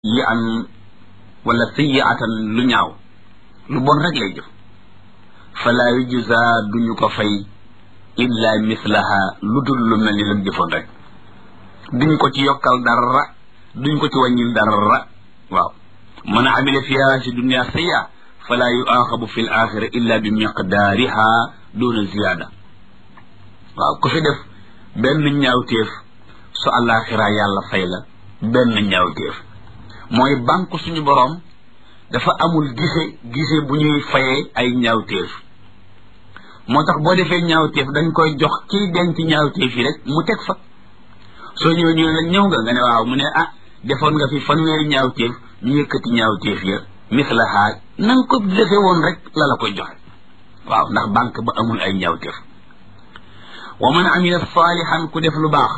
yi an wala sayyi'atan lu ñaaw lu bon rek lay jëf fala yujza duñu ko fay illa mislaha lu dul lu mel ni lam jëfoon rek duñ ko ci yokkal dara duñ ko ci wàññil dara waaw man amila fiha si dunia sayya fala yuaxabu fi l axira illa bi miqdaariha duna ziyaada waaw ku fi def benn ñaawteef su àllaaxira yàlla fay la benn ñaawteef mooy banque suñu boroom dafa amul gise gise bu ñuy fayee ay ñaawteef moo tax boo defee ñaawteef dañ koy jox kiy denc ñaawteef yi rek mu teg fa soo ñëwee ñu ne la ñëw nga nga ne waaw mu ne ah defoon nga fi fanweeri ñaawteef ñu yëkkati ñaawteef ya mislaha na nga ko defee woon rek la la koy joxe waaw ndax banque ba amul ay ñaawteef wa man amila saalihan ku def lu baax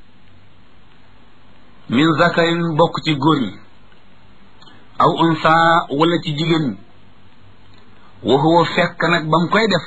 min zakarin bokk ci góor ñi aw unsa wala ci jigéen ñi wa huwa fekk nag ba mu koy def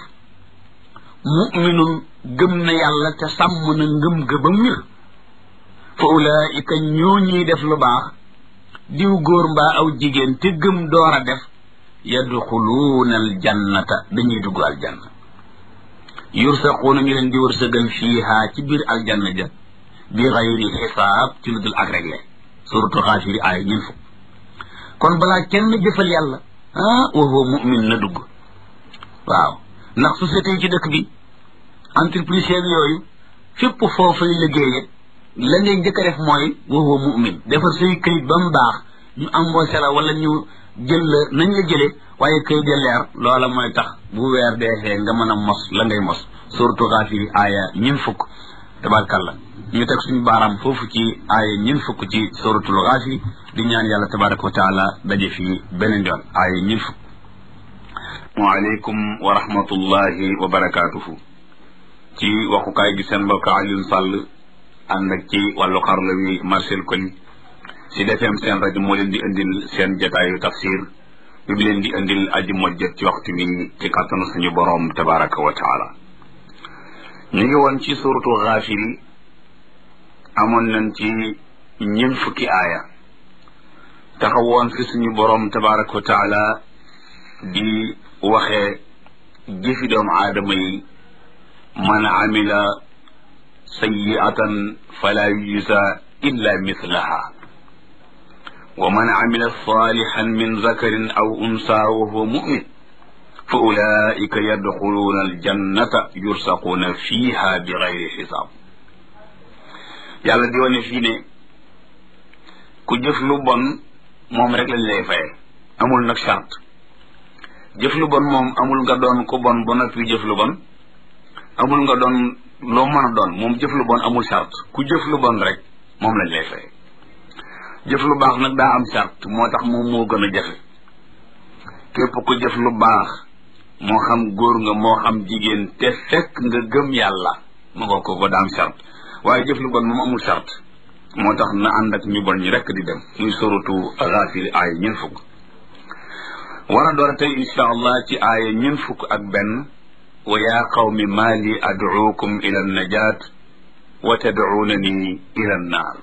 muminun gëm na yàlla te sàmm na ngëm ga ba mir fa ulaika ñoo ñuy def lu baax diw góor mbaa aw jigéen te gëm door a def yadxuluuna aljannata dañuy dugg aljanna yursaquuna ñu leen di wërsëgal fiiha ci biir aljanna ja bi xayri xisaab ci lu dul ak réglé suratu xaafiri aaya ñun fukk kon balaa kenn jëfal yàlla ah wa huwa mumin na dugg waaw ndax société yi ci dëkk bi entreprise yooyu fépp foofay liggéeye la ngay njëkk a def mooy wa huwa mumin defar say këyit ba mu baax ñu embauché la wala ñu jël la nañ la jëlee waaye këyit ya leer loola mooy tax bu weer deexee nga mën a mos la ngay mos suratu xaafiri aaya ñun fukk tabarkalla ñu teg suñu baaraam foofu ci aaya ñun fukk ci suratul xaafiri di ñaan yàlla tabaraka wa taala daje fii beneen yoon aaya ñun fukk waaleykum wa rahmatullahi wa barakaatuhu ci waxukaay gi seen mbokk Alioune Sall ànd ak ci wàllu xarala wi Marcel Koli si defeem seen rajo moo leen di indil seen jotaayu tafsir bi bi leen di indil aji mojjat ci waxtu bi ci kàttanu suñu boroom tabaraka wa taala ñu ngi woon ci suratu xaafiri amoon nañ ci ñeent fukki aaya taxawoon fi suñu boroom tabaraka wa taala di waxee jëfi doomu aadama yi man amila sayyi'atan fala yujza illa mislaha wa man amila salihan min zakarin aw unsa wa huwa mu'min fa ulaika yadxuluuna aljannata yursaquuna fiha bi gayri xisaab yàlla di wane fii ne ku jëf lu bon moom rek lañ lay faye amul nag charte jëf lu bon moom amul nga doon ku bon ba noppi jëf lu bon amul nga doon loo mën a doon moom jëf lu bon amul charte ku jëf lu bon rek moom lañ lay faye jëf lu baax nag daa am charte moo tax moom moo gën a jafe képp ku jëf lu baax moo xam góor nga moo xam jigéen te fekk nga gëm yàlla ma nga ko ko daam charte waaye jëf lu bon moom amul charte moo tax na ànd ak ñu bon ñi rekk di dem muy suratu Gaafir aaya ñeent fukk war a door a tey insha allah ci aaya ñeent fukk ak benn wa yaa qawmi maa li ad'uukum ila najaat wa tad'uunani ila naar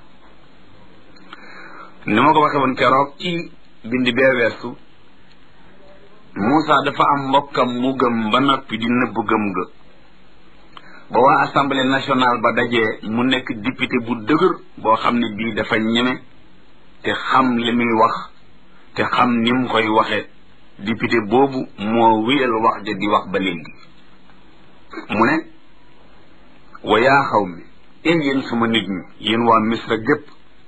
ni ma ko waxe woon keroog ci bindi bee weesu Moussa dafa am mbokkam mu gëm ba noppi di nëbb gëm ga ba waa assemblée nationale ba dajee mu nekk député bu dëgër boo xam ne bii dafa ñeme te xam li muy wax te xam ni mu koy waxe député boobu moo wéyal wax ja di wax ba léegi mu ne wa yaa xaw mi ee yéen suma nit ñi yéen waa misra gépp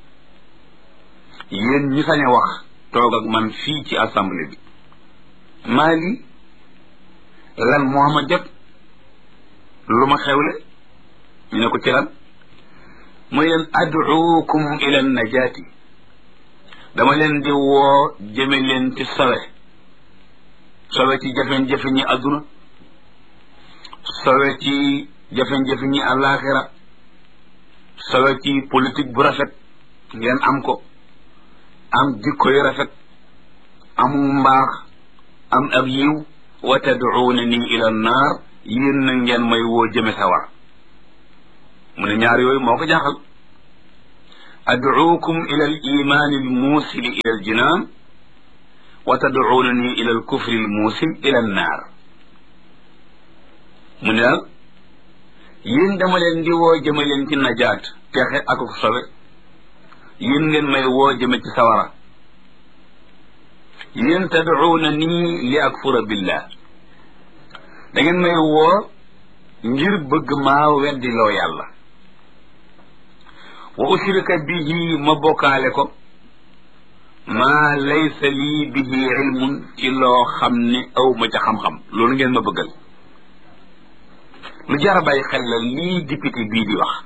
yéen ñi sañ a wax toog ak man fii ci assemblée bi maa lii lan moo ma jot lu ma xewle ñu ne ko ci lan muy leen ad'uukum ila najaati dama leen di woo jëme leen ci sawe sawe ci jafe-jafe ñi àdduna sawe ci jafe-jafe ñi àllaaxira sawe ci politique bu rafet ngeen am ko am jikko yu rafet amu mbaax am ab yiw wa tad'uunani ila naar yéen na ngeen may woo jëme sawar mu ne ñaar yooyu moo ko jaaxal adcuukum ila al imaani al muusili ila al jinaan wa tadcuunani ila al kufri al muusil ila an naar mu ne daal yéen dama leen di woo jëme leen ci najaat texe ak sobe yéen ngeen may woo jëme ci sawara yéen tadcuuna nii li akfura billah da ngeen may woo ngir bëgg maa weddiloo yàlla wa ushrika bihi ma bokkaale ko maa laysa lii bihi ilmun ci loo xam ne aw ma ca xam-xam loolu ngeen ma bëggal lu jar a bàyyi xel la lii député bii di wax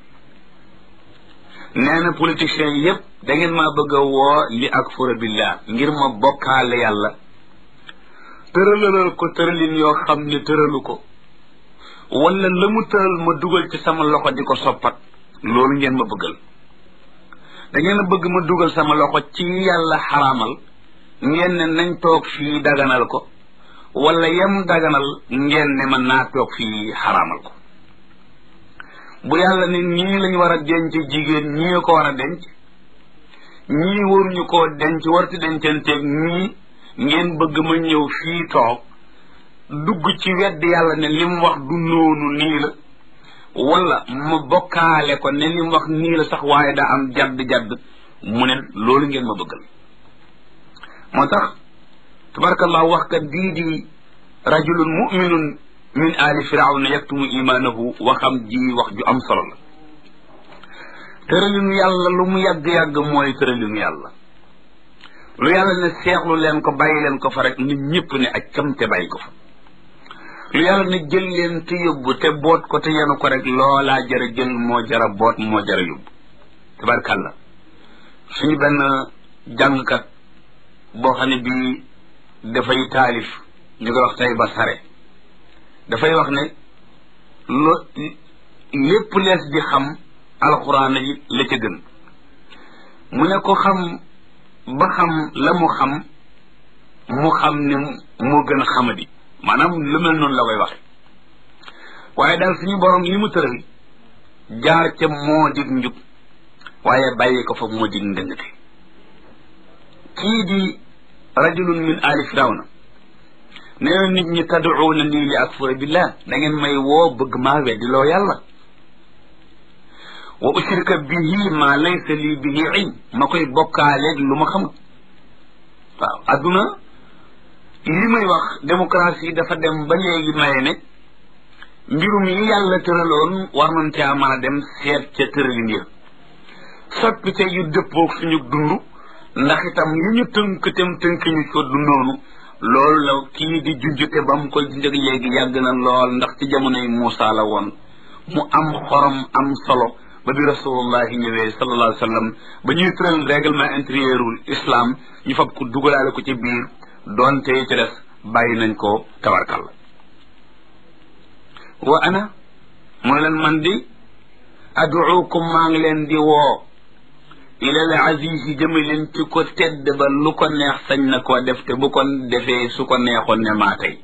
nee na politiciens yépp da ngeen maa bëgg a woo li akfura billah ngir ma bokkaale yàlla tëralalal ko tëralin yoo xam ne tëralu ko wala la mu tëral ma dugal ci sama loxo di ko soppat loolu ngeen ma bëggal da ngeen a bëgg ma dugal sama loxo ci yàlla xaraamal ngeen ne nañ toog fii daganal ko wala yem daganal ngeen ne man naa toog fii xaraamal ko bu yàlla ne nii lañ war a denc jigéen ñii ko war a denc ñii waruñu koo denc warti dencanteeg ñii ngeen bëgg ma ñëw fii toog dugg ci wedd yàlla ne li mu wax du noonu nii la wala ma bokkaale ko ne li mu wax nii la sax waaye daa am jadd-jadd mu ne loolu ngeen ma bëggal moo tax tabarakallah wax kat bii di rajulun muminun min ali firawna yaktumu imaanahu waxam ji wax ju am solo la tëralinu yàlla lu mu yàgg-yàgg mooy tëralinu yàlla lu yàlla ne seexlu leen ko bàyyi leen ko fa rek nit ñëpp ne ak cam te bàyyi ko fa lu yàlla ne jël leen te yóbbu te boot ko te yenu ko rek loolaa jara jël moo jara boot moo jara yóbbu tabarkàlla suñu benn jàngkat boo xam ne bii dafay taalif ñu koy wax tey ba sare dafay wax ne lo lépp lees di xam alxuraan yi la ca gën mu ne ko xam ba xam la mu xam mu xam ne moo gën a xamadi maanaam lu mel noonu la koy waxe waaye daal suñu borom li mu tëral jaar ca moo dig njub waaye bàyyi ko fa moo dig ndëngte kii di rajulun min ali firawna nee na nit ñi tad'uuna nii li akfura billah da ngeen may woo bëgg maa weddiloo yàlla wa ushrika bihi ma laysa lii bihi ilm ma koy bokkaaleeg lu ma xamut waaw adduna li may wax démocratie dafa dem ba léegi maye ne mbirum yi yàlla tëraloon war nañ caa mën a dem seet ca tëralin ya soppite yu dëppoog suñu dund ndax itam yi ñu tënk tem tënk ñu ko dundoonu loolu la kii di junjute ba mu koy junjëg léegi yàgg na lool ndax ci jamonoy Muusa la woon mu am xorom am solo ba bi rasulullahi ñëwee sallallahu alayhi wa sallam ba ñuy tëral règlement intérieurul islam ñu fab ko dugalaale ko ci biir doonte ci des bàyyi nañ ko tabarkal wa ana mooy leen man di aduukum maa ngi leen di woo ilal aziz yi jëme leen ci ko tedd ba lu ko neex sañ na koo def te bu ko defee su ko neexoon ne maa tey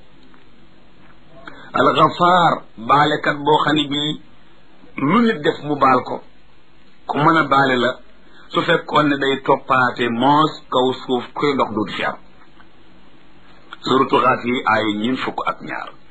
alxafaar baalekat boo xam ne bii lu nit def mu baal ko ku mën a baale la su fekkoon ne day toppaate moos kaw suuf kuy dox du fi am suratu xaat yi ay ñin fukk ak ñaar